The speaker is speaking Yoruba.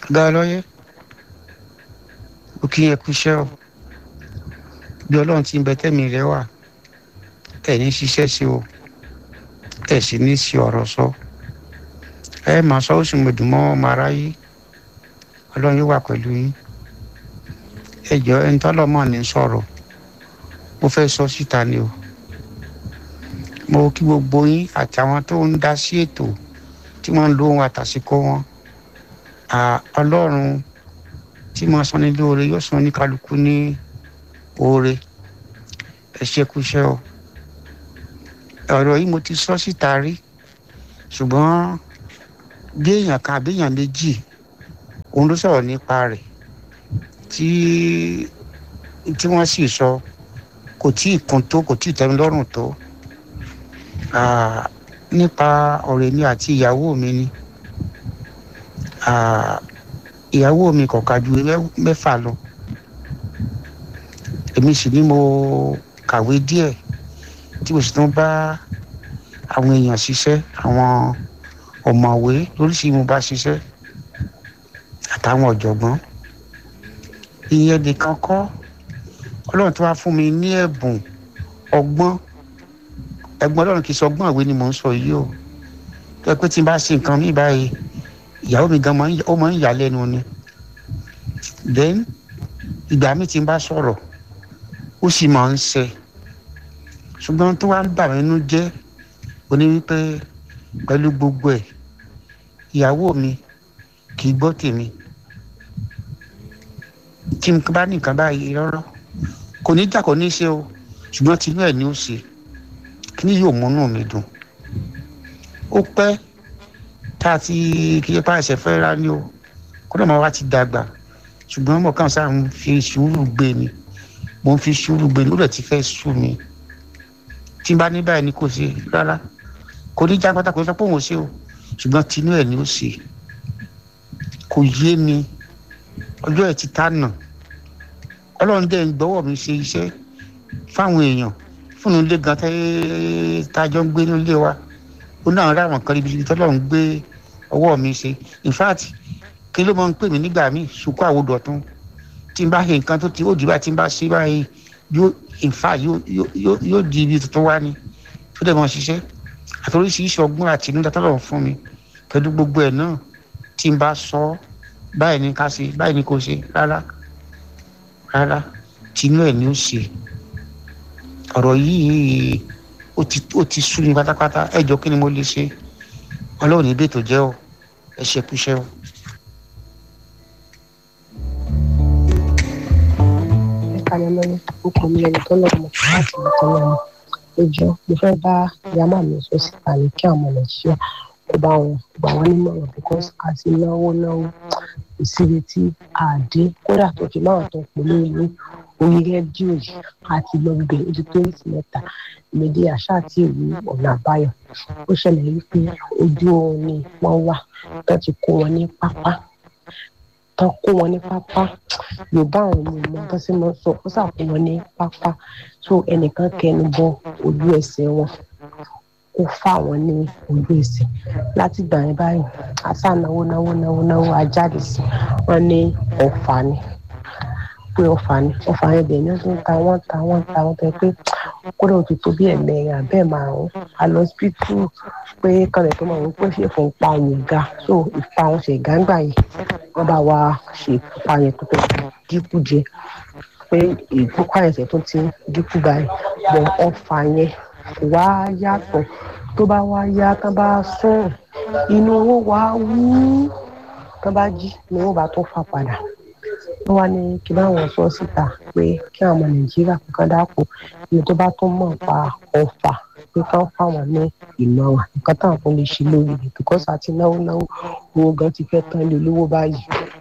ọ̀gá ọlọ́yẹ ó kí ẹ kú iṣẹ́ o bí ọlọ́run ti ń bẹ tẹ́mi rẹ wà ẹ̀ ní ṣiṣẹ́ sí o ẹ̀ sì ní sí ọ̀rọ̀ sọ ẹ máa sọ ó sì mọ̀ dùn mọ́ ọmọ aráyé ọlọ́run yóò wà pẹ̀lú yín ẹ jọ ẹni tọ́lọ́mọ ní sọ̀rọ̀ mo fẹ́ sọ síta ni o mo kí gbogbo yín àti àwọn tó ń dá sí ètò tí wọ́n ń lo ohun àtàsíkò wọn ọlọ́run tí mo sọ ní lóore yóò sọ ní kálukú ní oore ẹ ṣe kúṣẹ́ o ọ̀rọ̀ yìí mo ti sọ síta rí ṣùgbọ́n bí èèyàn kan àbí èèyàn méjì òun ló sọ̀rọ̀ nípa rẹ̀ tí tí wọ́n sì sọ kò tí ì kún tó kò tí ì tẹ́mi lọ́rùn tó nípa ọ̀rẹ́ mi àti ìyàwó mi ni ìyàwó mi kò ká ju mẹ́fà lọ èmi sì ni mo kàwé díẹ̀ tí mo sì tún bá àwọn èèyàn ṣiṣẹ́ àwọn ọ̀mọ̀wé lóríṣìí mo bá ṣiṣẹ́ àtàwọn ọ̀jọ̀gbọ́n ìyẹn nìkan kọ́ ọlọ́run tó wá fún mi ní ẹ̀bùn ọgbọ́n ẹ̀gbọ́n ọlọ́run kì í sọ ọgbọ́n ìwé ni mò ń sọ yìí o tó yẹ pé tí n bá ṣe nǹkan mi báyìí ìyàwó mi gan ó máa ń yà lẹ́nu ni then ìgbà mi tí n bá sọ̀rọ̀ ó sì máa ń ṣe ṣùgbọ́n tó wá ń bà mí nínú jẹ́ oní wípé pẹ̀lú gbogbo ẹ̀ ìyàwó mi kì í gbọ́ tèmi tí n bá ní nǹkan báyìí rọ́rọ́ kò ní jà kò ní ṣe o ṣùgbọ́n tinú ẹ̀ ni ó ṣe kí ni yóò múnú mi dùn ó pẹ́ tá a ti kí ẹ pa ẹsẹ̀ fẹ́ ra ni o kódà máa wá ti dàgbà ṣùgbọ́n mo kàn sáà ń fi sùúrù gbé ni mo ń fi sùúrù gbé ni ó dẹ̀ ti fẹ́ sú mi tí n bá ní báyìí ni kò ṣe rárá kò ní já pátá kò sọ pé òun ò ṣe o ṣùgbọ́n tinú ẹ̀ ni ó ṣe kò yé mi ọjọ́ ẹ̀ ti tá nà ọlọ́run dẹ̀ ń gbọ́wọ́ mi ṣe iṣẹ́ fáwọn èèyàn fúnnu ilé gan tájọ́ ń gbé nílé wa ó náà rà wọ́n kan ibi tọ́lọ́run gbé ọwọ́ mi ṣe in fact kí ló máa ń pè mí nígbà míì sùkú àwòdọ̀tún tí n bá ṣe nǹkan tó ti ó dìbà tí n bá ṣe báyìí yóò in fact yóò di ibi tuntun wá ni tó dẹ̀ máa ṣiṣẹ́ àti oríṣiríṣi ọgbọ́n àti inú tọ́lọ́run fún mi pẹ̀lú gbogbo ẹ̀ náà tí n bá sọ báyìí ni ká ṣe báyìí ni kò ṣe rárá rárá tinú ẹ̀ ni ó ṣe ọ̀rọ̀ yìí ó ti ó ti sú mi pátápátá ẹ jọ kí ni mo lè ṣe ọlọ́run níbi ètò jẹ́ o ẹ ṣe kúṣẹ́ o. ẹ̀ka ni mọ́ni orúkọ mi lẹ́ni tó lọ́ọ́ mọ̀ láti ìtàn náà ni ẹjọ́ mo fẹ́ bá yàmá mi sọ síta ní kí àwọn nàìjíríà kó bá wọn gbà wọn nímọ̀ràn because a ti náwó náwó ìsinmi tí a dé kódà tó fi máa tó pè ní ìlú orí rédíò yìí àti lọ gbé ojú tó ń sì mẹ́ta ìmọ̀dé àṣà àti ìlú ọ̀nà àbáyọ ó ṣẹlẹ̀ wípé ojú oorun ni wọ́n wà tó ti kó wọn ní pápá tó kó wọn ní pápá yorùbá àwọn ọmọ ìmọ̀ tó sì mọ́ sọ ó sàkó wọn ní pápá so ẹnìkan kẹnu bọ ojú ẹsẹ̀ wọn kó fà wọn ní ojú ẹsẹ̀ láti gbà yẹn báyìí àṣà náwó náwó náwó náwó ajáde sí wọn ní ọ̀fà ni pé ọ̀fà ni ọ̀fà yẹn bẹ̀rẹ̀ ní ọdún ta wọ́n ta wọ́n ta wọ́n tẹ pé kódà ó ti tó bí ẹ̀mẹrin àbẹ́ márùn-ún alọ́sibítù pé kọ́lẹ̀ tó máa ń pè ṣe fún ipa òun ga so ipa òun ṣe gángba yìí wọ́n bá wa ṣe ipa yẹn tó fẹ́ dínkù jẹ pé ìgbókò àyẹ̀sẹ̀ tó ti dínkù báyìí bọ̀ ọ̀fà yẹn wá yàtọ̀ tó bá wá yá tán bá sùn inú owó wá wú tán bá jí ni wọ́n bá tó fà padà wọ́n wá ní kí báwọn sọ síta pé kí àwọn ọmọ nàìjíríà kankan dáko ní tó bá tó mọ̀ pa ọ̀fà pé kán fáwọn ní ìmọ̀ràn nǹkan táwọn kan lè ṣe lórí rẹ̀ because àti náwó náwó owó gan ti fẹ́ tán ilé olówó báyìí